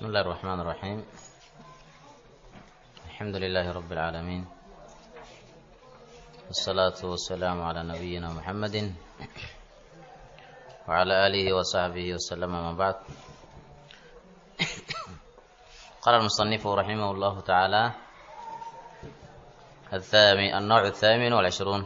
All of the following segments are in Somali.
بسم الله الرحمن الرحيم الحمد لله رب العالمين والصلاة والسلام على نبينا محمد وعلى آله وصحبه وسلم ما بعد قال المصنف رحمه الله تعالى الثامن النوع الثامن والعشرون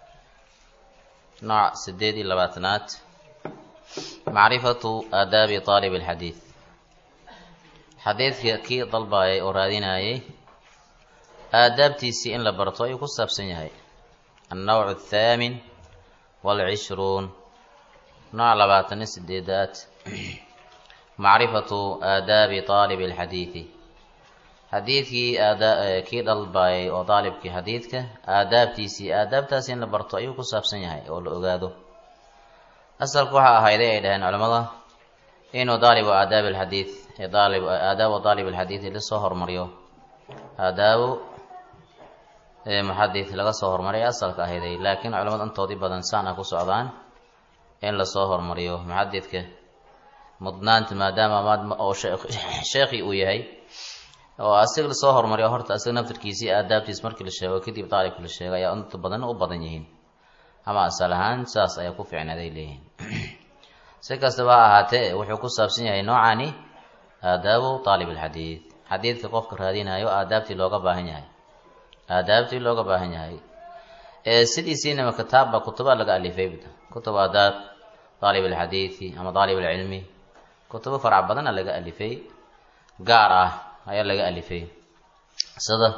نوع سديد اللباتنات معرفة آداب طالب الحديث xadiidka kii dalbaayay oo raadinayay aadaabtiisii in la barto ayuu ku saabsan yahay annawcu athaamin waalcishruun nooc labaatan iyo sideedaad macrifatu aadaabi taalibi alxadiidi xadiidkii kii dalbaayay oo daalibkii xadiidka aadaabtiisii aadaabtaasi in la barto ayuu ku saabsan yahay oo la ogaado asalku waxaa ahayday ay dhaheen culimmada inuu daalibu aadaabi alxadiid aadaabu daalib alxadiidi lasoo hormariyo aadaabu muxadid laga soo hormariyo asalka ahayday laakiin culamada intoodii badan saana ku socdaan in lasoo hormariyo muxadidka mudnaanta maadaama oo sheekhi uu yahay oo asiga lasoo hormariyo horta asiga naftirkiisii aadaabtiis markii la sheego kadib daalibka la sheego ayaa inta badan u badan yihiin ama asal ahaan saas ayaa ku fiicnaaday leeyihiin si kastaba ha ahaatee wuxuu ku saabsan yahay noocani aadaabu aalib alxadiid xadiidka qofka raadinayo aadaabtii looga baahan yahay aadaabtii looga baahan yahay sidiisiinama kitaabba kutuba laga alifay kutub aadaab aalib alxadiidi ama aalib alcilmi kutubo farac badana laga alifay gaar ah ayaa laga alifay sida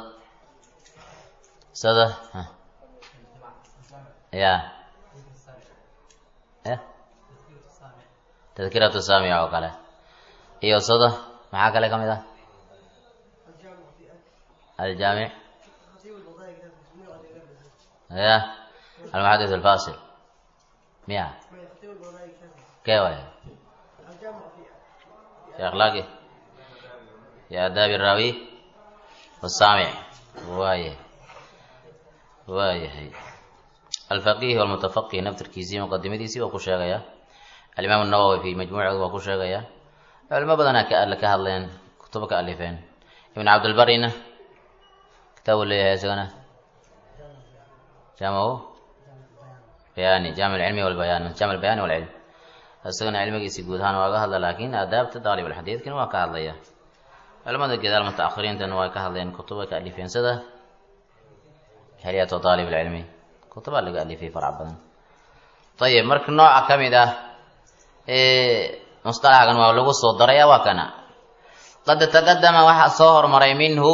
sida ya tadkiratu saamic oo kale iyo sada maxaa kale ka mid ah aljaamic ya almuxadis alfasil miya kee waay fi akhlaaqi fi aadaabi raawi wasaamic waayahay waayahay alfaqih walmutafaqih naftirkiisii muqadimadiisii waa ku sheegaya alimaam nawowi fi majmuucooda waa ku sheegaya culimo badanaa ka hadleen kutubo ka alifeen ibn cabdilbarina kitaabu leeyahay isagana jaamahu bayani jaamic alcilmi walbayaan jaamic albayani walcilm isagana cilmigiisi guud ahaan waa ga hadla laakiin aadaabta daalib alxadiidkina waa ka hadlaya culimada gadaal mutaakhiriintana waa ka hadleen kutubo ka alifeen sida xiliyatu daalib alcilmi kutubaa laga alifay farac badan ayib marka nooca ka mid ah musطalaxgan waa lagu soo daraya waa kana qad taqadama waxaa soo hormaray minhu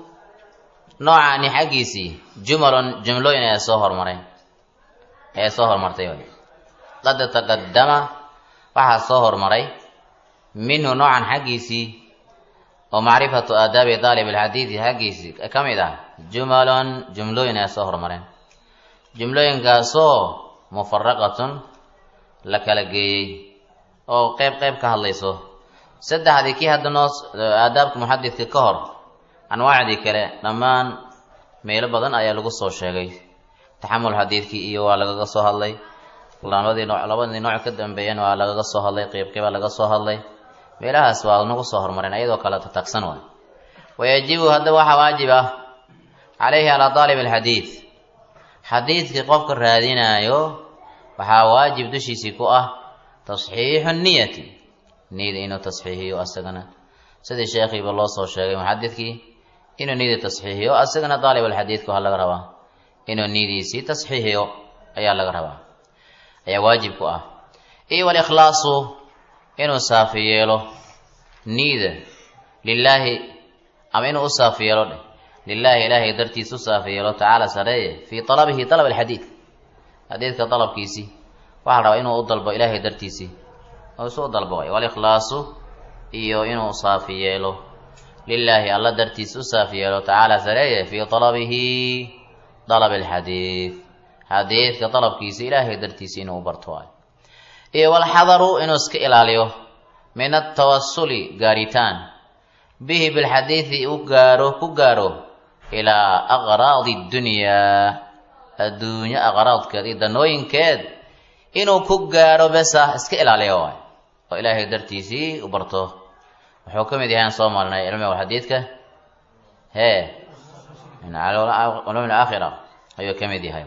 noocani xaggiisii jumalun jumlooyin ayaa soo hormaray ayaa soo hormartay qad taqadama waxaa soo hormaray minhu noocan xaggiisii oo macrifatu aadaabi daalib alxadiidi xaggiisii ka mid ah jumalun jumlooyin ayaa soo hormareen jumlooyinkaasoo mufaraqatun la kala geeyey oo qeyb qeyb ka hadlayso saddexdii kii hadda noo aadaabka muxadidka ka hor anwaacdii kale dhammaan meelo badan ayaa lagu soo sheegay taxamul xadiidkii iyo waa lagaga soo hadlay labadii nooc labadii nooc ka dambeeyana waa lagaga soo hadlay qeyb qeyba laga soo hadlay meelahaas waa nagu soo hormareen iyadoo kale tatagsan waay wayajibu hadda waxaa waajib ah calayhi calaa daalib alxadiid xadiidkii qofka raadinaayo waxaa waajib dushiisii ku ah tasxiixu niyati niyada inuu tasxiixiyo asagana sidii sheekhiiba loo soo sheegay muxadidkii inuu niyadii tasxiixiyo asagana daalib alxadiidku waxaa laga rabaa inuu niyadiisii tasxiixiyo ayaa laga rabaa ayaa waajib ku ah iyo walikhlaasu inuu saafi yeelo niyada lilaahi ama inuu u saafi yeelo dheh lilaahi ilaahay dartiis u saafi yeelo tacaala sareeye fii talabihi talab alxadiid xadiidka dalabkiisii waxaa la rabaa inuu u dalbo ilaahay dartiisii oo isu u dalbo way walikhlaasu iyo inuu saafi yeelo lilaahi alla dartiis u saafi yeelo tacaala sareeye fii talabihi dalab alxadiid xadiidka dalabkiisa ilaahay dartiisi inuu u barto waay iyo walxadaru inuu iska ilaaliyo min atawasuli gaaritaan bihi bilxadiidi u gaaro ku gaaro ilaa aqraadi dunyaa adduunyo aqraadkeed iyo danooyinkeed inuu ku gaaro besa iska ilaaliyo waay oo ilaahay dartiisii u barto wuxuu ka mid yahay aan soo marnay cilmiga xadiidka hee min culum alaakhira ayuu ka mid yahay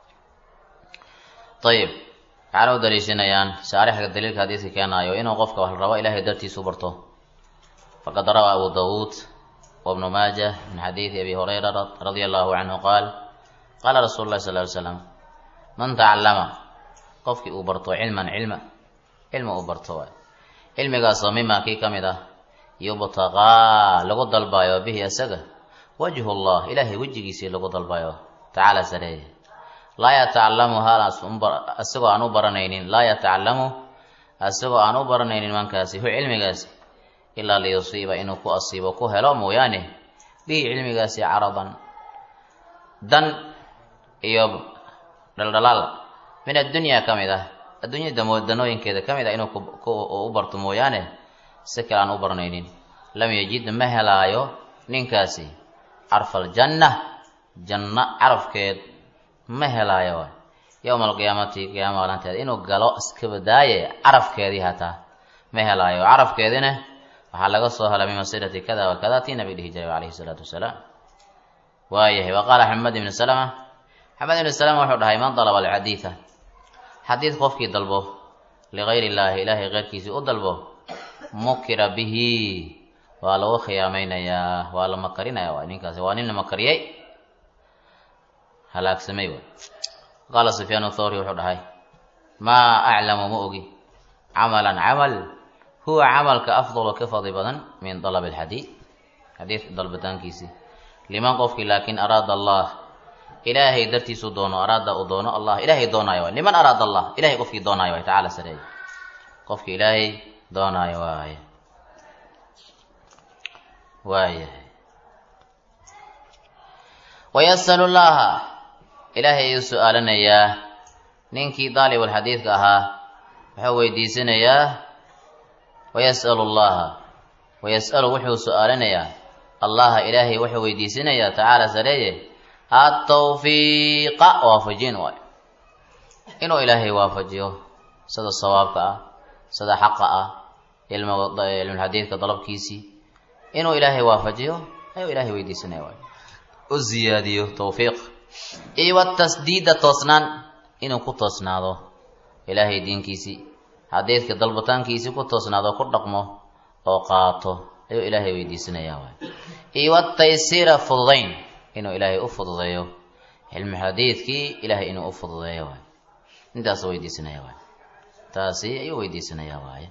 ayib waxaana u daliishanayaan shaarixka daliilka hadiiska keenaayo inuu qofka wax la rabo ilahay dartiisu barto faqad rawaa abu dawuud wabnu maaja min xadiidi abi hurayra radia allahu canhu qaal qaala rasuulu llahi sal ly slam man tacallama qofkii uu barto cilman cilma cilmi uu barto waay cilmigaasoo mima kii ka mid ah yubtaqaa lagu dalbayo bihi isaga wajhu llah ilaahay wejigiisii lagu dalbayo tacaala sareeye laa yatacalamu hal isagoo aan u baranaynin laa yatacalamu isagoo aan u baranaynin mankaasi hu cilmigaasi ilaa liyusiiba inuu ku asiibo ku helo mooyaane bihi cilmigaasi caradan dan iyo dhaldhalaal min addunyaa ka mid ah adduunyada danooyinkeeda ka mid ah inuu u barto mooyaane si kale aan u baranaynin lam yajid ma helaayo ninkaasi carfaljanna janno carafkeed ma helaayo waay yowma alqiyaamati qiyaama maalinteeda inuu galo iska badaaye carafkeedii hataa ma helaayo carafkeedina waxaa laga soo helay min masirati kada wa kada tii nabi dhihi jiray calayhi salaatu wasalaam waayahay wa qaala xamed ibnu salama xamed ibnu salama wuxuu dhahay man dalaba alxadiida xadiid qofkii dalbo ligayr illaahi ilaahay keyrkiisii u dalbo mukira bihi waa lagu khiyaamaynayaa waa la makarinaya waay ninkaasi waa nin la makariyey halaagsamay waay qaala sufyaan thawri wuxuu dhahay maa aclamu ma ogi camalan camal huwa camalka afdalu ka fadli badan min dalab alxadiid xadiid dalbitaankiisii liman qofkii laakin araada allah ilaahay dartiisu doono araada uu doono allah ilaahay doonaayo waay liman araada allah ilahay qofkii doonaayo waay tacaala sareeye qofkii ilaahay doonaayo waaye waayahay wayasalu llaha ilaahay ayuu su-aalanayaa ninkii daalibulxadiidka ahaa wuxuu weydiisanayaa wayas'alu llaha wayas'alu wuxuu su-aalanayaa allaha ilaahay wuxuu weydiisanayaa tacaala sareeye atawfiiqa waafajin waay inuu ilaahay waafajiyo sida sawaabka ah sida xaqa ah cilmulxadiidka dalabkiisii inuu ilaahay waafajiyo ayuu ilaahay weydiisanaya waay u ziyaadiyo tawfiiq iyo watasdiida toosnaan inuu ku toosnaado ilaahay diinkiisii xadiidka dalbataankiisii ku toosnaado ku dhaqmo oo qaato ayuu ilaahay weydiisanaya waay iyo wataysiira fududayn inuu ilaahay u fududeeyo cilmi xadiidkii ilaahay inuu u fududeeyo waay intaasuu weydiisanaya waay taasi ayuu weydiisanaya waaye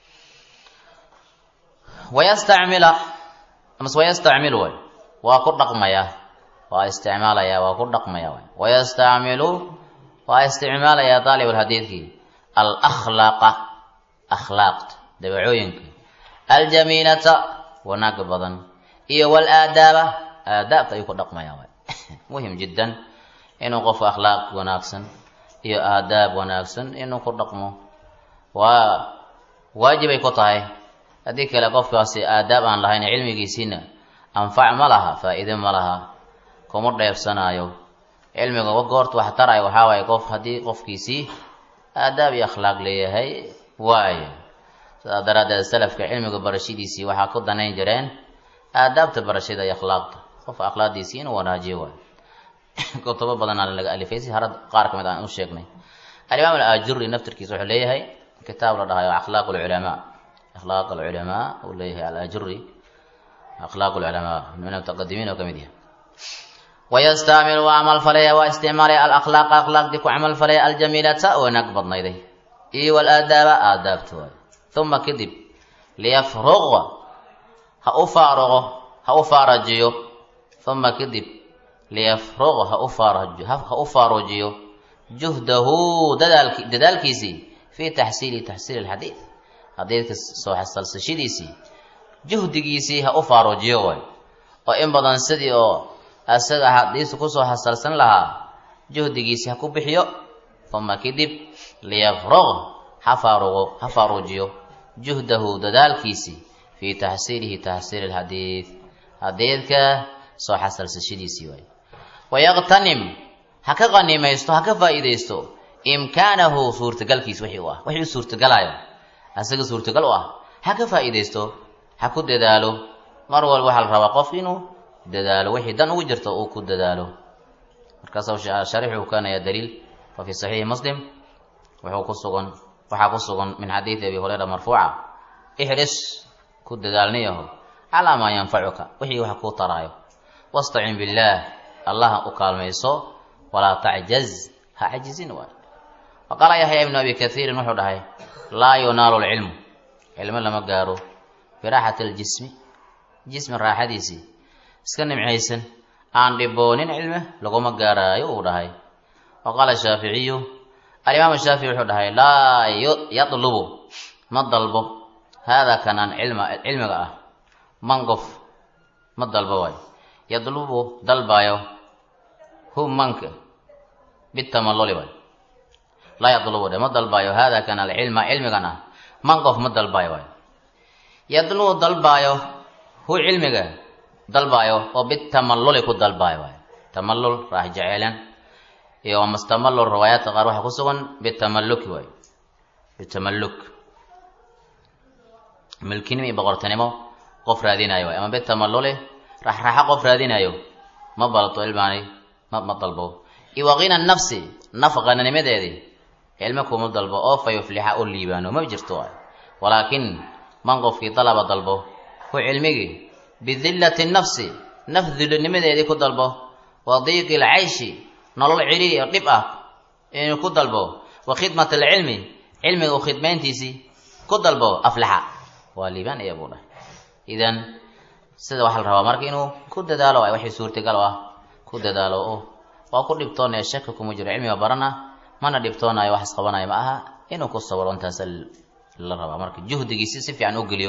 wayastacmila amase wayastacmilu way waa ku dhaqmaya waa isticmaalaya waa ku dhaqmaya way wayastacmilu waa isticmaalaya daalibulxadiidkii alakhlaaqa akhlaaqta dabacooyinka aljamiilata wanaaga badan iyo walaadaaba aadaabta ayuu ku dhaqmaya way muhim jiddan inuu qofka akhlaaq wanaagsan iyo aadaab wanaagsan inuu ku dhaqmo waa waajibay ku tahay haddii kale qofkaasi aadaab aan lahayn cilmigiisiina anfac ma laha faa-iide ma laha kuma dheefsanaayo cilmiga goorta wax tarayo waxaa waaye qof haddii qofkiisii aadaab iyo akhlaaq leeyahay waayo sidaa daraaddeed salafka cilmiga barashadiisii waxaa ku danayn jireen aadaabta barashada iyo akhlaaqda qofka akhlaaqdiisii inuu wanaajiyo waayo kutubo badanaa laga alifay si harad qaar ka mid aan u sheegnay alimaam alajuri naftirkiisa wuxuu leeyahay kitaab la dhahayo akhlaaq lculamaa akhlaaq alculamaa uu leeyahay alajuri akhlaaq lculamaa min mutaqadimiin oo kamid yahay wayastacmilu waa camal falaya waa isticmaalaya alakhlaaqa akhlaaqdii ku camal falaya aljamiilata wanaag badnayday iyo walaadaaba aadaabta waay uma kadib liyafruqa ha u faaruqo ha u faarajiyo uma kadib liyafruq ha u faarajo ha u faarujiyo juhdahu dadaalki dadaalkiisii fii taxsiili taxsiili alxadiid xadiidka soo xasalsashadiisii juhdigiisii ha u faarujiyo way oo in badan sidii oo isaga xadiista kusoo xasalsan lahaa juhdigiisii ha ku bixiyo uma kadib liyafruq ha faaruqo ha faarujiyo juhdahu dadaalkiisii fii taxsiilihi taxsiili alxadiid xadiidka soo xasalsashadiisii waay wayaqtanim ha ka qanimaysto ha ka faa'iidaysto imkaanahu suurtagalkiis wixii u ah wixii u suurtagalayo asaga suurtagal u ah ha ka faa'iidaysto ha ku dadaalo mar walba waxaa la rabaa qof inuu dadaalo wixii dan ugu jirto uu ku dadaalo markaasuu sharixuu keenaya daliil wa fi saxiixi muslim wuxuu ku sugan waxaa ku sugan min xadiidi abi hurayra marfuuca ixris ku dadaalniyaho calaa maa yanfacuka wixii wax kuu taraayo wastacin billaah allaha u kaalmayso walaa tacjaz ha cajizin waay wa qaala yaxya ibnu abi kaiirin wuxuu dhahay laa yunaalu lcilmu cilmo lama gaaro biraaxati aljismi jismi raaxadiisii iska nimcaysan aan dhiboonin cilme laguma gaaraayo uu dhahay wa qaala shaaficiyu alimaamu shaafici wuxuu dhahay laa yadlubu ma dalbo haadaa kanaan cilma cilmiga ah man qof ma dalbo waayo yadlubu dalbaayo hu manka bitamalluli waay laa yadlubu dhe ma dalbaayo haadaa kan alcilma cilmigan ah man qof ma dalbaayo waayo yadlubu dalbaayo hu cilmiga dalbaayo oo bitamalluli ku dalbaayo waayo tamallul raax jeceelan iyo mastamallul riwaayaadka qaar waxaa ku sugan bitamalluki waayo bitamalluk milkinimo iyo boqortinimo qof raadinayo waay ama bitamalluli raxraxa qof raadinayo ma balto ilmaani ma ma dalbo iyo waqina nafsi naf qananimadeedii cilmo kuma dalbo oo fa yuflixa u liibaano ma jirto waay walaakin man qofkii dalaba dalbo hu cilmigii bidillati nafsi naf dullinimadeedii ku dalbo wa diiqi lcayshi nolol ciriiri oo dhib ah inuu ku dalbo wa khidmat alcilmi cilmiga u khidmayntiisii ku dalbo aflaxa waa liibaan iya buu dhahay idan sida waxaa la rabaa marka inuu ku dadaalo ay waxay suurtagal ah ku dadaalo oo waa ku dhibtoonaya shaki kuma jiro cilmiga barana mana dhibtoonayo wax isqabanayo ma aha inuu ku sabro intaas la rabaa marka juhdigiisi si fiican u geliyo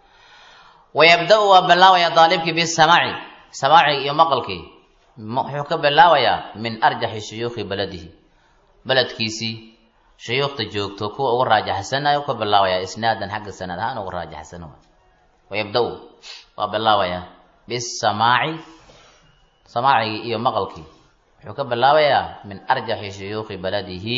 wayabda-u waa bilaabaya daalibkii bisamaaci samaaci iyo maqalkii wuxuu ka bilaabayaa min arjaxi shuyuukhi baladihi beledkiisii shuyuukhta joogto kuwa ugu raajaxsanayo ka bilaabaya isnaadan xagga sanad ahaan ugu raajaxsan wayabda-u waa bilaabaya bisamaaci samaacigii iyo maqalkii wuxuu ka bilaabayaa min arjaxi shuyuukhi baladihi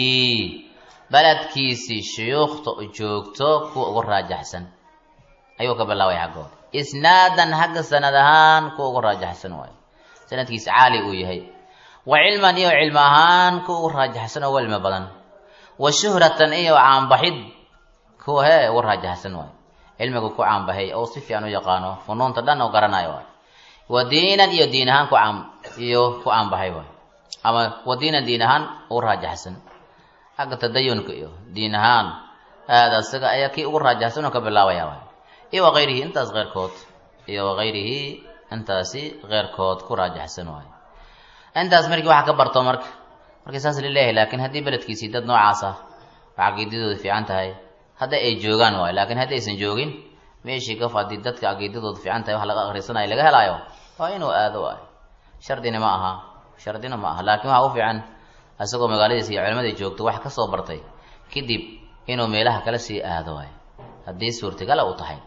beledkiisii shuyuukhta joogto kuwa ugu raajaxsan ayuu ka bilaabaya xaggooda isnaadan xagga sanad ahaan kuwa ugu raajaxsan waayo sanadkiisa caali uu yahay wa cilman iyo cilmo ahaan kuwa ugu raajaxsan oo welmi badan wa shuhratan iyo caanbaxid kuwa hee ugu raajaxsan waayo cilmiga ku caanbaxay oo si fiican u yaqaano funuunta dhan oo garanayo waayo wa diinan iyo diin ahaan ku caan iyo ku caanbaxay waayo ama wa diinan diin ahaan ugu raajaxsan xagga tadayunka iyo diin ahaan aada isaga ayaa kii ugu raajaxsan oo ka bilaabaya waayo iyo wakayrihi intaas keyrkood iyo wakayrihi intaasi keyrkood ku raajaxsan waayo intaas markii waxa ka barto marka markii saas lileeyahay laakiin haddii beledkiisii dad noocaas ah waa caqiidadooda fiican tahay hadda ay joogaan waayo laakiin haddii aysan joogin meeshii kaf haddii dadka caqiidadooda fiican tahay wax laga akhrisanayo laga helaayo waa inuu aado waayo shardina ma aha shardina ma aha laakiin waxaa u fiican isagoo magaaladiisa iyo culimadii joogto wax ka soo bartay kadib inuu meelaha kala sii aado waayo haddii suurtagala u tahay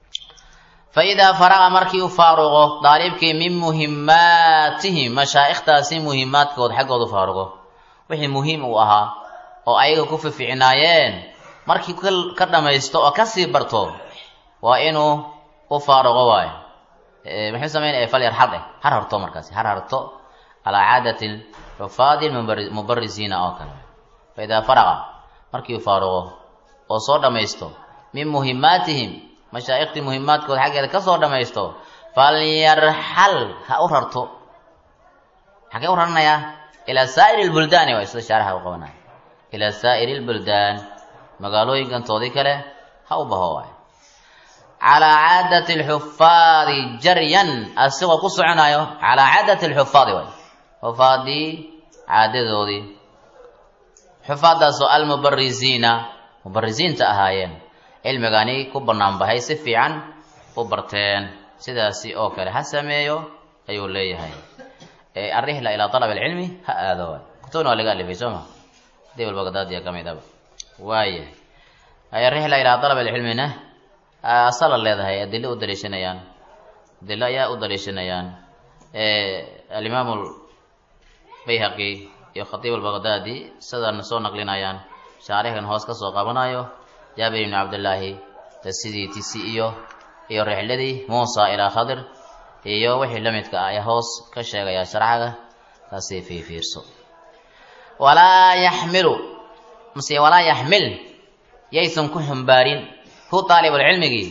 fa idaa faraqa markii u faaruqo daalibkii min muhimaatihim mashaa'ikhtaasi muhimaadkood xaggooda u faaruqo wixii muhiim uu ahaa oo ayaga ku fificnaayeen markii ka dhamaysto oo kasii barto waa inuu u faaruqo waayo muxuu sameynaya falyar har eh har harto markaasi har harto calaa caadati xufaadi mubarisiina oo kale fa idaa faraqa markii uu faaruqo oo soo dhamaysto min muhimaatihim mashaa'ikhtii muhimaadkooda xaggeeda kasoo dhamaysto falyarxal ha u rarto xagee u raranayaa ilaa saa'iri lbuldaani waay sida shaaraxa u qabanaya ilaa saa'iri lbuldaan magaalooyinkantoodii kale ha u baho waay calaa caadati alxufaadi jaryan asigoo ku soconayo calaa caadati alxufaadi waay xufaadii caadadoodii xufaadaasoo almubarisiina mubarisiinta ahaayeen cilmigani ku banaanbahay si fiican u barteen sidaasi oo kale ha sameeyo ayuu leeyahay arrihla ilaa alab alcilmi ha aado waay kutubna waa laga alifay soo ma dibal bagdaadiya ka midaba waaya arrihla ilaa alab alcilmina asala leedahay adilo u daliishanayaan adilo ayaa u daliishanayaan alimaamu bayhaqi iyo khatiib albagdaadi sidana soo naqlinayaan shaarixkan hoos ka soo qabanayo jaabir ibni cabdillaahi sidii tisi iyo iyo rixladii muusa ilaa khadir iyo wixii la midka ah ayaa hoos ka sheegaya sharcaga taasii fiifiirso walaa yaxmilu mase walaa yaxmil yaysan ku xumbaarin hu daalibulcilmigii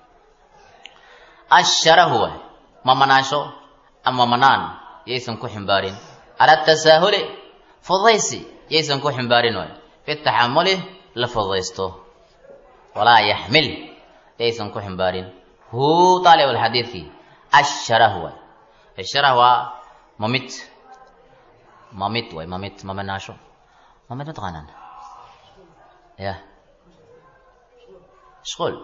asharahu waay mamanaasho ama manaan yaysan ku xumbaarin cala tasaahuli fudaysi yaysan ku xumbaarin waay fi taxamuli la fudaysto walaa yaxmil yaysan ku xumbaarin hu daalibulxadiidkii asharah waay asharah waa mamid mamid waay mamid mamanaasho mamid mataqaanaan ya shqul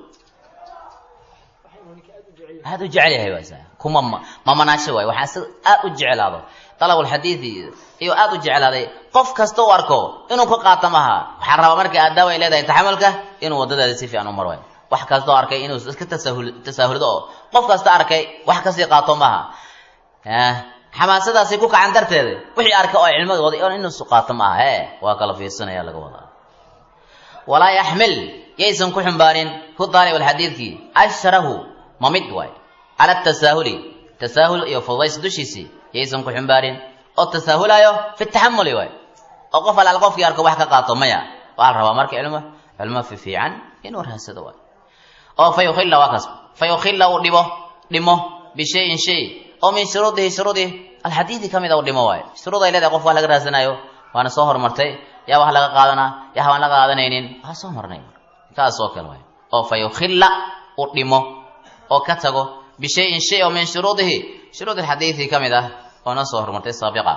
aada u jecel yahay waasa kuma mamanaasho waay waxaa si aada u jeclaado dalabulxadiidi iyo aada u jeclaaday qof kasta u arko inuu ka qaato maha waxaa rabaa marka aadaab ay leedahay taxamulka inuu wadadaada si fiican u mar waay wax kastoo arkay inuu iska tasahul tasaahuldo oo qof kasta arkay wax kasii qaato maha xamaasadaasi ku kacan darteeda wixii arkay oo cilmigooda inuu qaato maaha he waa kala fiirsanaya laga wadaa walaa yaxmil yaysan ku xumbaarin hu daalib alxadiidkii ashrahu mamid waay cala tasaahuli tasaahul iyo fudays dushiisii yaysan ku xumbaarin oo tasaahulayo fi taxamuli waay oo qof alaal qofkii arko wax ka qaato maya waxaa la rabaa marka cilmo cilmo fi fiican inuu rahsado waay oo fa yukhilla waa kaas fa yukhilla uu dhibo dhimo bishayin shay oo min shuruudihi shuruudi alxadiidi ka mid a u dhimo waayo shuruud ay leedahay qof wax laga raasanayo waana soo hormartay yaa wax laga qaadanaa yaa waan laga qaadanaynin waa soo marnay kaas oo kale waay oo fa yukhilla u dhimo oo ka tago bishayin shay oo min shuruudihi shuruud alxadiidi ka mid ah oo na soo hormartay saabiqa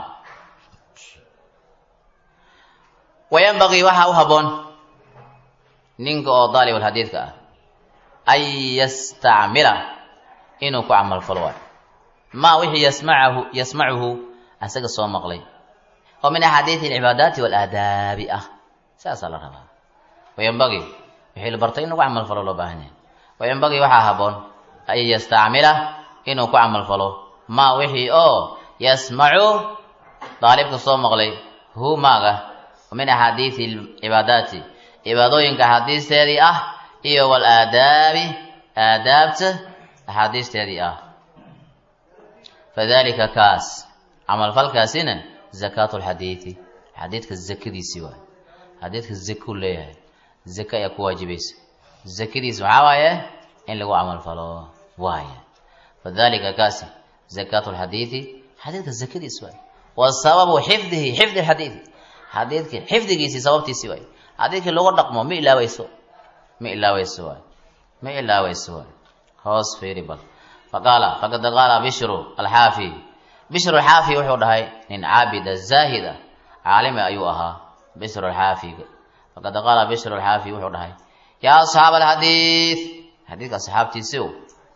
wayanbagii waxaa u habboon ninka oo daalib alxadiidka ah an yastacmila inuu ku camal falo waayo maa wixii yasmacahu yasmacuhu asaga soo maqlay oo min axaadiidi alcibaadaati waalaadaabi ah saasaa la rabaa wayanbagii wixii la bartay in lagu camal falo loo baahan yahay wayanbagii waxaa habboon an yastacmila inuu ku camal falo maa wixii oo yasmacu daalibka soo maqlay hu maaga min axaadiidi alcibaadaati cibaadooyinka axaadiisteedii ah iyo walaadaabi aadaabta axaadiisteedii ah fadalika kaas camalfalkaasina zakaatu lxadiidi xadiidka zakadiisii waay xadiidka zakuu leeyahay zaka ayaa ku waajibaysa zakadiis maxaa waaye in lagu camalfalo waaya fadalika kaasi zakaatu lxadiidi xadiidka zakadiis waay wasababu xifdihi xifdi lxadiidi xadiidki xifdigiisii sababtiisii waay xadiidkii lagu dhaqmo ma ilaaweyso ma ilaaweyso waay ma ilaaweyso waay hoos fiiri bal faqaala faqad qaala bishru alxaafi bishru alxaafi wuxuu dhahay nin caabida zaahid ah caalimi ayuu ahaa bishru alxaafiga faqad qaala bishru alxaafi wuxuu dhahay yaa asxaab alxadiid xadiidka asxaabtiisiw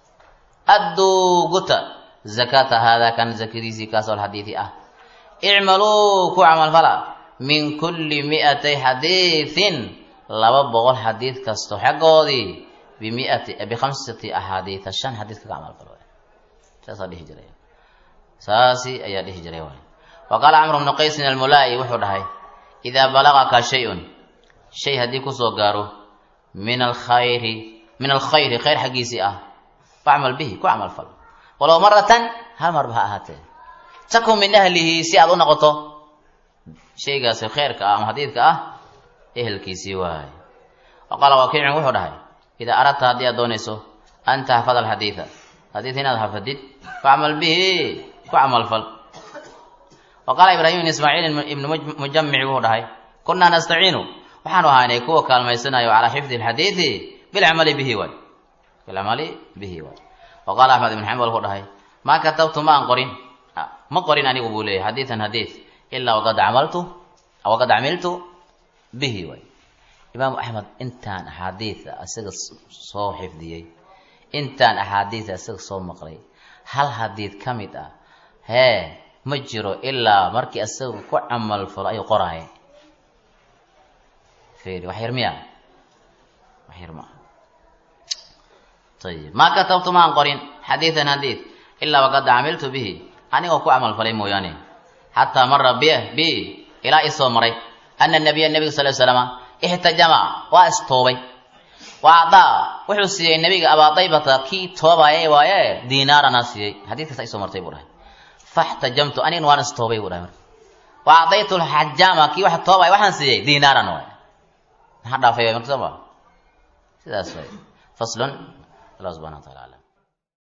adduu guta zakata haadaa kan zakadiisii kaasoo alxadiidi ah icmaluu ku camalfala min kulli mi'atay xadiidin laba boqol xadiid kasto xaggoodii bimiati bikhamsati axaadiida shan xadiid kaga camal falo saasaa dhihi jiray saasi ayaa dhihi jiray waay wa qaala camru bnu qaysin almulaa'i wuxuu dhahay idaa balagaka shay-un shay haddii kusoo gaaro min alkhayri min alkhayri khayr xaggiisii ah facmal bihi ku camal fal walow maratan hal marba ha ahaatee takun min ahlihi si aad u noqoto shaygaasi khayrka ah ama xadiidka ah ehelkiisii waay wa qaala wakiicun wuxuu dhahay idaa aradta haddii aad doonayso an taxfada alxadiida xadiid inaad xafadid facmal bihi ku camalfal wa qaala ibraahim ibn ismaaciil ibnu mujamic wuxuu dhahay kunnaa nastaciinu waxaanu ahaynay kuwa kaalmaysanayo calaa xifdi alxadiidi bilcamali bihi waay bilcamali bihi waay wa qaala axmed ibn xambal wuxuu dhahay maa katabtu ma aan qorin ma qorin anigu buu leeyahy xadiidan xadiid ilaa waqad camaltu waqad camiltu bihi waay imaamu axmed intaan axaadiida isaga soo xifdiyey intaan axaadiida isaga soo maqlay hal xadiid ka mid ah hee ma jiro ilaa markii isaga ku camal falo ayuu qoraaya fiiri wax yar miya wax yar maaha ayib maa katabtu maan qorin xadiidan xadiid ilaa waqad camiltu bihi anigoo ku camal falay mooyaane xataa mara bi bi ilaa isoo maray ana nabiya nebiga sal slama ixtajama waa istoobay wa acdaa wuxuu siiyey nabiga abaadaybata kii toobaayay waaye diinaarana siiyey xadiidkaas ay soo martay buu dhahay faxtajamtu anigna waan istoobay buu dhahay marka wa acdaytu lxajaama kii wax toobaya waxaan siiyey diinaaran waay maxaa dhaafay marka soo ma sidaas way faslun allah subxana wa taala aclam